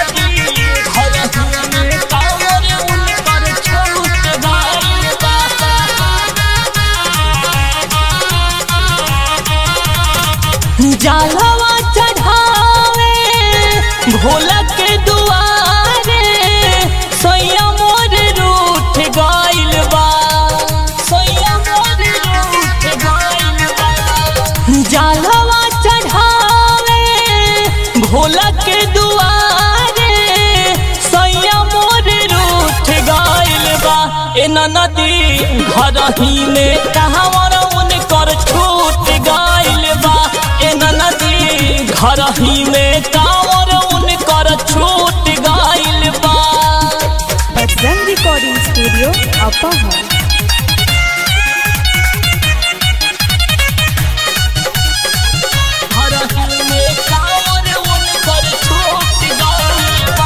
नदी घर में कांवर उनकर छूट गइल बा जालवा चढ़ावे भोला के दुआरे सैया मोर रूठ गइल बा सैया मोर रूठ गइल बा जालवा चढ़ावे भोला के दुआरे सैया मोर रूठ गइल बा ए नदी घर ही में कहवर उनकर छूट गइल बा ए नदी घर ही में कांवर उनकर छूट गइल बा बजरंग रिकॉर्डिंग स्टूडियो अपोहर घर ही में कांवर उनकर छूट गइल बा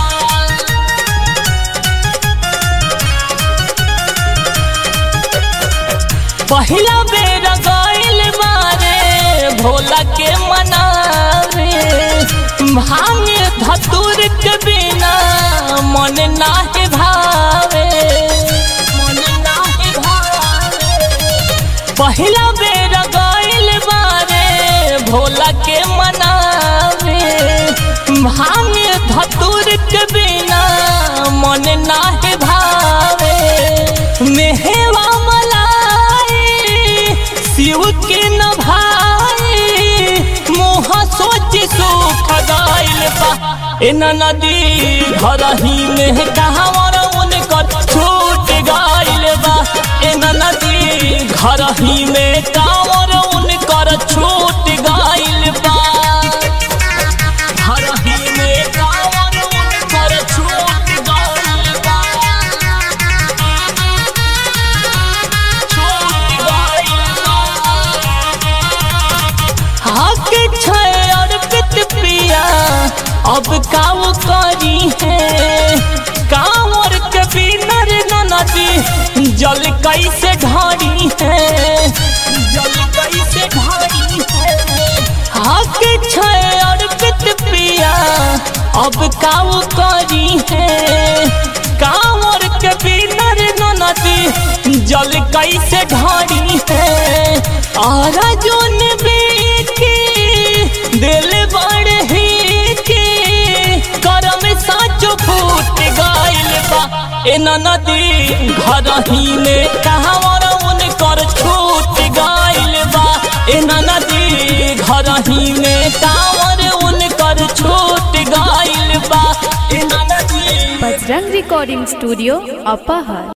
पहिला बेर गइल बारे भोला के मनावे भांगे धतुर के बिना मन नाहे भावे मन नाहे भावे पहिला बेर गइल बारे भोला के मनावे भांगे धतुर के बिना मन नाहे भावे मेहवा मलाई शिव के न भाई मोह सोच सुख गइल बा ए नदी घर ही में कहवर उनकर छूट गइल बा ए नदी घर ही में कांवर उनकर छूट गइल बा घर ही में कांवर उनकर छूट गइल बा छूट गइल बा हक छै अर्पित पिया अब काव करी है कांवर के बिनर नदी जल कैसे ढारी है जल कैसे ढारी है हक छै अर्पित पिया अब काव करी है कांवर के बिनर नदी जल कैसे ढारी है और जोन बेटी दिल बढ़ी के करम साचो फूट गइल बा ए नदी घर ही में कहवर उनकर छूट गइल बा ए नदी घर ही में कांवर उनकर छूट गइल बा ए नदी बजरंग रिकॉर्डिंग स्टूडियो अपोहर